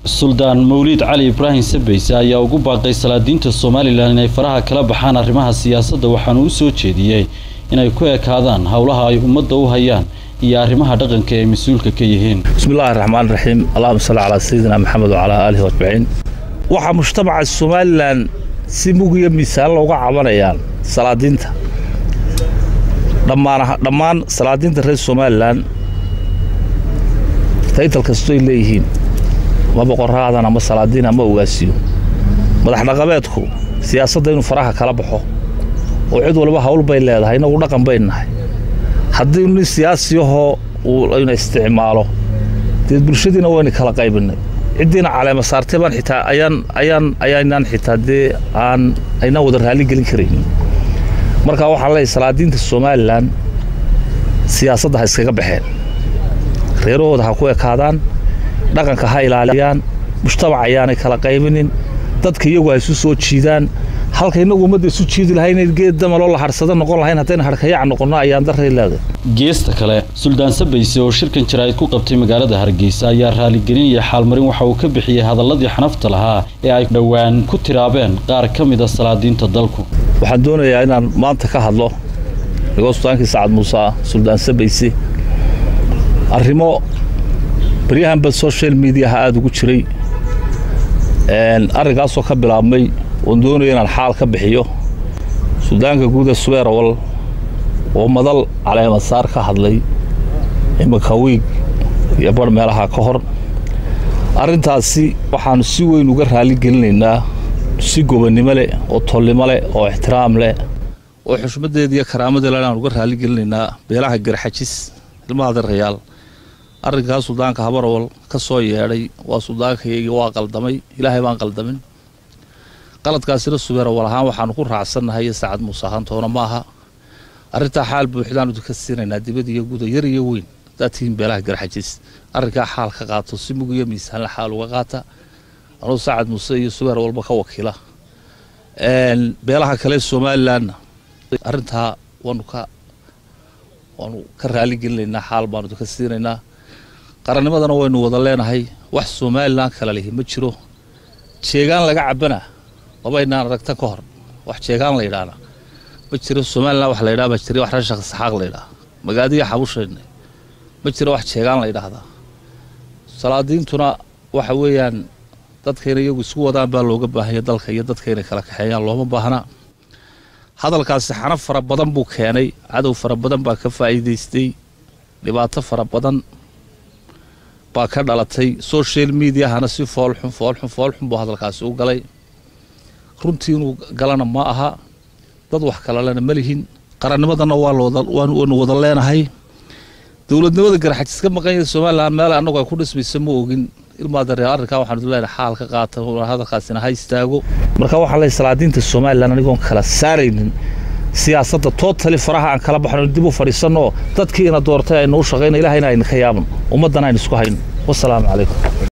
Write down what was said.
suldaan mawliid cali ibraahim sabeyse ayaa ugu baaqay salaadiinta somalilan inay faraha kala baxaan arrimaha siyaasadda waxaana u soo jeediyey inay ku ekaadaan howlaha ay ummadda u hayaan iyo arrimaha dhaqanka ay mas-uulka ka yihiin bismillahi raxmaan raxiim allahuma salli calaa sayidina maxamed wacalaa aalihi ajmaciin waxaa mujtamaca somalilan si mug iyo miisaan looga cabanayaan salaadiinta dhammaan dhammaan salaadiinta reer somalilan taytal kastoy leeyihiin ama boqoraadan ama salaadiin ama ogaasiyo madax dhaqameedku siyaasadda inuu faraha kala baxo oo cid walba hawl bay leedahay inagu dhaqan bayn nahay haddii nin siyaasiyahoo uu na isticmaalo dee bulshadiina wayna kala qaybinay ciddiina caleema saartay baan xitaa ayaan ayaan ayaynaan xitaa dee aan aynaan wada raalli gelin karayn marka waxaan leeyahay salaadiinta somalilan siyaasadda ha iskaga baxeen reerahooda ha ku ekaadaan dhaqanka ha ilaaliyaan mujtamac ayaanay kala qaybinin dadka iyagu ha isu soo jiidaan halka innagu ummadda isu jiidi lahayn geed damaloo la harsado noqon lahayn haddayna harkayac noqonno ayaan daray leedahay geesta kale suldaan sabeyse oo shirkan jaraa'id ku qabtay magaalada hargeysa ayaa raaligelin iyo xaalmarin waxa uu ka bixiyey hadalladii xanafta lahaa ee ay dhowaan ku tiraabeen qaar ka mid a salaadiinta dalku waxaan doonayaa inaan maanta ka hadlo nigoo sultaankii sacad muuse ah suldaan sabeyse arrimo baryahanba social mediaha aada ugu jiray arrinkaasoo ka bilaabmay oon doonaya inaan xaal ka bixiyo suldaanka guuda subeerawal oo madal caleemasaar ka hadlay iminka wiig iyo bar meelaha ka hor arrintaasi waxaannu si weyn uga raali gelinaynaa si gobonnimo leh oo tolnimo leh oo ixtiraam leh oo xushmaddeeda iyo karaamadeela inaan uga raali gelinaynaa beelaha garxajis ilmaha darayaal arrinkaas suldaanka habarawal ka soo yeedhay waa suldaankayaygii waa qaldamay ilaahay baan qaldamin qaladkaasina subeerawal ahaan waxaanu ku raacsannahay iyo saacad muuse ahaantoona ma aha arrintaa xaal buuxdaanu idinka siinaynaa dibad iyo guda yar iyo weyn haddaad tihiin beelaha garxajis arrinkaa xaal ka qaato si mug iyo miisaanle xaal uga qaata anuu saacad muuse iyo subeer walba ka wakiila beelaha kale somalilanna arrintaa waanu ka waanu ka raali gelinaynaa xaal baanu idinka siinaynaa qarannimadana waynu wada leenahay wax somalilan kala lihi ma jiro jeegaan laga cabana labaynaan aragtan ka hor wax jeegaan la yidhaahna ma jiro somalilan wax la yidhaha baa jira wax rashaq saxaaq la yidhaha magaadiya xabushayna ma jiro wax jeegaan la yidhaahdaa salaadiintuna waxa weeyaan dadkayna iyagu isku wadaan baa looga baahanya dalka iyo dadka inay kala kaxeeyaan looma baahna hadalkaasi xanaf fara badan buu keenay cadow fara badan baa ka faa'iidaystay dhibaato fara badan baa ka dhalatay social mediahana si foolxun foolxun foolxun buu hadalkaasi u galay runtii inuu galana ma aha dad wax kalalena ma lihin qarannimadana waanu wada leenahay dowladnimada garxajis ka maqan yahay somalilan meel annagu ay ku dhismaysa ma ogin ilmaadareer arrinkaa waxaanu leenahay xaal ka qaata hadalkaasina ha istaago marka waxaan leeyahay salaadiinta somalilan anigoon kala saaraynin siyaasadda tootali faraha aan kala baxno dib u fadhiisanno dadkii ina doortay aynu u shaqayno ilahayna ayna ka yaaban ummaddana aynu isku hayno wasalaamu calaykum